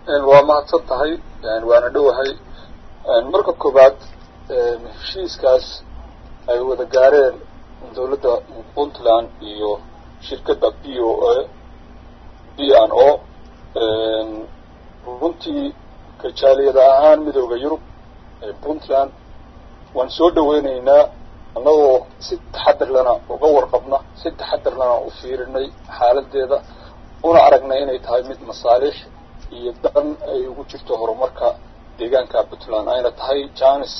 waa mahadsan tahay waana dhowahay marka koobaad heshiiskaas ay wada gaareen dawladda puntland iyo shirkadda b o a b n o runtii kajaaliyada ahaan midooda yurub ee puntland waan soo dhaweyneynaa annagoo si taxadar lana uga warqabna si taxadar lana u fiirinay xaaladeeda una aragnay inay tahay mid masaalix iyo dan ay ugu jirto horumarka deegaanka puntland ayna tahay janis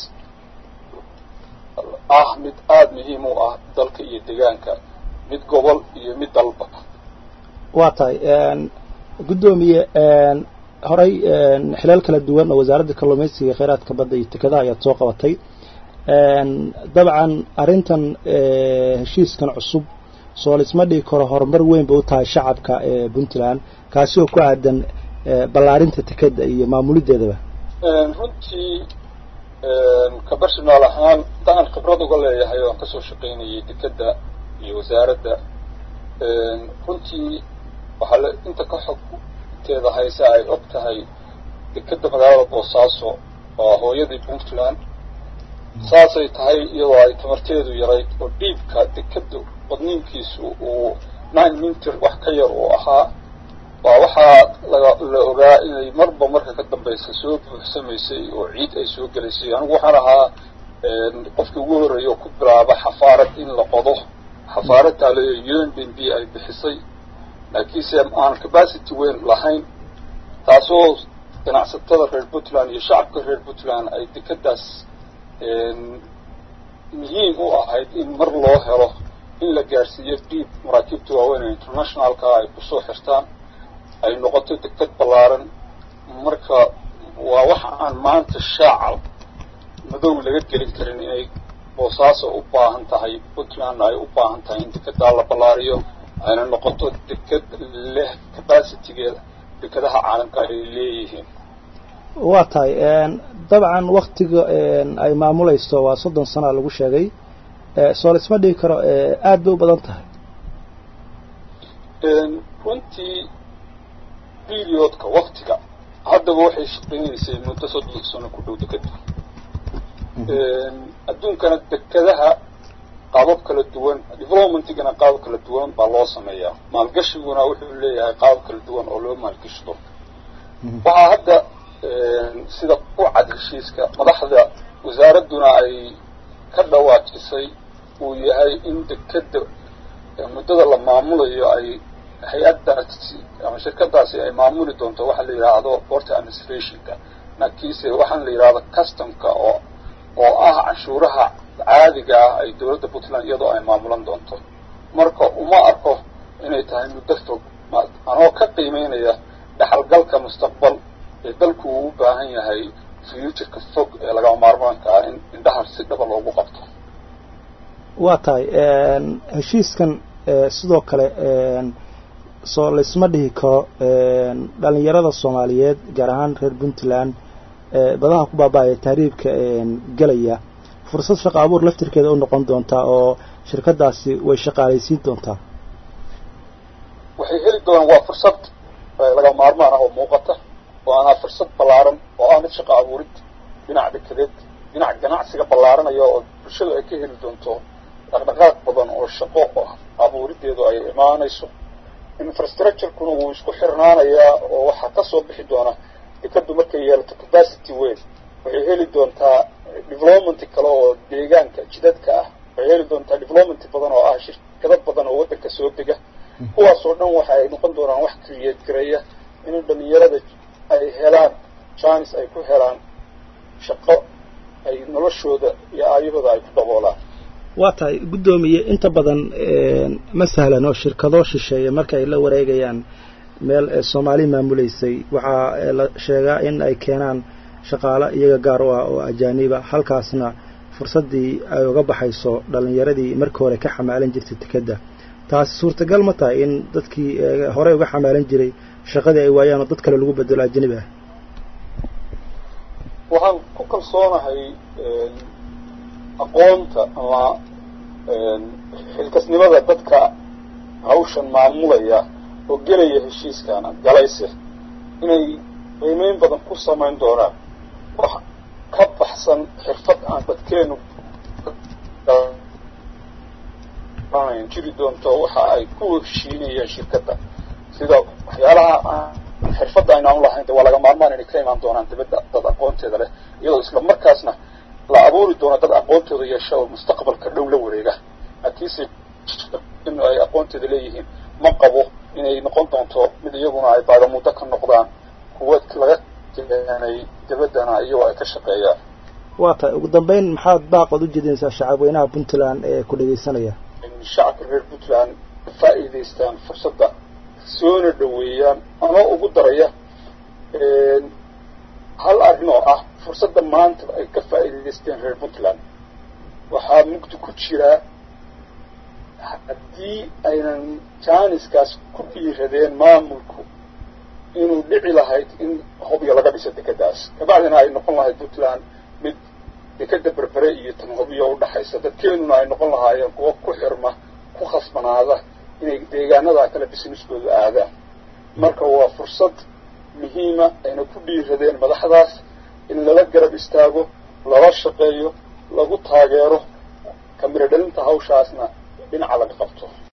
ah mid aada muhiim u ah dalka iyo deegaanka mid gobol iyo mid dalba waa tahay guddoomiye horey xilaal kala duwan oo wasaaradda kalluumaysiga kheyraadka badda iyo tekadaha ayaad soo qabatay dabcan arrintan heshiiskan cusub soo laisma dhigi karo horumar weyn bay u tahay shacabka puntland kaasi oo ku aadan ballaarinta tekeda iyo maamulideedaba runtii kabarshanaal ahaan intaan khibrad uga leeyahay oan kasoo shaqaynayay dekeda iyo wasaaradda runtii waxaa la inta ka xogteeda hayse ay og tahay dekeda magaalada boosaaso oo hooyadii puntland saasay tahay iyadoo ay tamarteedu yarayd oo dhiibka dekeda badniinkiisu uu nine minter wax ka yar uu ahaa waa waxaa laga la ogaa inay marba marka ka dambaysa soo buuxsamaysay oo ciid ay soo gelaysay anigu waxaan ahaa qofkii ugu horreeya oo ku bilaaba xafaarad in la qodo xafaarad taaleeyo un b n b ay bixisay laakiinse aan capacity weyn lahayn taasoo ganacsatada reer puntland iyo shacabka reer puntland ay dekadaas muhiim u ahayd in mar loo helo in la gaarsiiyo dhiib maraakiibta waaweyn ee internationalka ay kusoo xirtaan ay noqoto deked ballaaran marka waa waxa aan maanta shaaca madow laga gelin karin inay boosaaso u baahan tahay puntlandna ay u baahan tahay in dekedaa la ballaariyo ayna noqoto deked leh capacitygeeda dekadaha caalamka ay leeyihiin waa tahay dabcan waktiga ay maamulayso waa soddon sana lagu sheegay soo laisma dhigi karo aad bay u badan tahay runtii periodka waktiga haddaba waxay shaqaynaysay muddo soddon sano ku dhow dekeda adduunkana dekadaha qaabab kala duwan developmentigana qaabab kala duwan baa loo sameeyaa maalgashiguna wuxuu leeyahay qaabab kala duwan oo loo maalgashado waxaa hadda sida ku cad heshiiska madaxda wasaaradduna ay ka dhawaajisay uu yahay in dekeda muddada la maamulayo ay hay-addaasi ama shirkadaasi ay maamuli doonto waxa la yidhaahdo borta administrationka nakiise waxaan la yidhahdo customka oo oo ah canshuuraha caadiga ah ay dawladda puntland iyadoo ay maamulan doonto marka uma arko inay tahay muddo fog anoo ka qiimeynaya dhaxalgalka mustaqbal ee dalku uu u baahan yahay futureka fog ee lagama maarmaanka ah in indhaha si dhaba loogu qabto waa tahay heshiiskan sidoo kale soo laisma dhihi karo dhalinyarada soomaaliyeed gaar ahaan reer puntland badaha ku baaba-aya tahriibka gelaya fursad shaqo abuur laftirkeeda u noqon doontaa oo shirkadaasi way shaqaalaysiin doontaa waxay heli doonaan waa fursad laga maarmaan ah oo muuqata oo aanaa fursad ballaaran oo ah mid shaqo abuurid dhinac dekedeed dhinac ganacsiga ballaaranaya oo bulshadu ay ka heli doonto dhaqdhaqaaq badan oo shaqo abuurideedu ay imaanayso infrastructurekuna wuu isku xirnaanayaa oo waxaa kasoo bixi doona dekadu markay yeelato capacity weyn waxay heli doontaa development kale oo deegaanka jidadka ah waxay heli doontaa development badan oo ah shirkado badan oo waddanka soo dega kuwaasoo dhan waxa ay noqon doonaan wax create gareeya in dhalinyarada ay helaan chance ay ku helaan shaqo ay noloshooda iyo aayahooda ay ku daboolaan waa tahay guddoomiye inta badan ma sahlan oo shirkado shisheeye marka ay la wareegayaan meel soomaali maamuleysay waxaa la sheegaa in ay keenaan shaqaale iyaga gaar u ah oo ajaaniba halkaasna fursaddii ay uga baxayso dhalinyaradii markii hore ka xamaalan jirtay tekeda taasi suurtagal ma tahay in dadkii horey uga xamaalan jiray shaqadii ay waayaan oo dad kale lagu bedelo ajanibi ah waxaan ku kalsoonahay aqoonta ama xilkasnimada dadka hawshan maamulaya oo gelaya heshiiskana galayse inay qiimeyn badan ku samayn doonaan wax ka baxsan xirfad aan dadkeenu jiri doonto waxa ay ku heshiinayeen shirkadda sida waxyaalaha aan xirfadda aynaan lahayn de waa laga maarmaan inay ka imaan doonaan dibadda dad aqoonteeda leh iyadoo isla markaasna la abuuri doono dad aqoontooda yeesha oo mustaqbalka dhow la wareega hakiise in ay aqoonteeda leeyihiin ma qabo inay noqon doonto mid iyaguna ay baadamuddo ka noqdaan kuwa laga keenay dibaddana iyagoo ay ka shaqeeyaan waa tahay ugu dambeyn maxaad baaqood u jeedinaysaa shacabweynaha puntland ee ku dhegaysanaya in shacabka reer puntland ka faa'iidaystaan fursadda soona dhoweeyaan ama ugu daraya hal arrin oo ah fursadda maanta ay ka faa'iidaysteen reer puntland waxaa mugdi ku jiraa haddii aynan jaaniskaas ku dhiiradeen maamulku inuu dhici lahayd in hobyo laga dhiso dekeddaas kabacdina ay noqon lahayd puntland mid dekeda berbere iyo tan hobyo udhaxaysa dadkeenuna ay noqon lahaayeen kuwa ku xirma ku khasbanaada inay deegaanada kale businesskooda aadaan marka waa fursad muhiima ayna ku dhiiradeen madaxdaas in lala garab istaago lala shaqeeyo lagu taageero kamiro dhalinta hawshaasna dhinaca laga qabto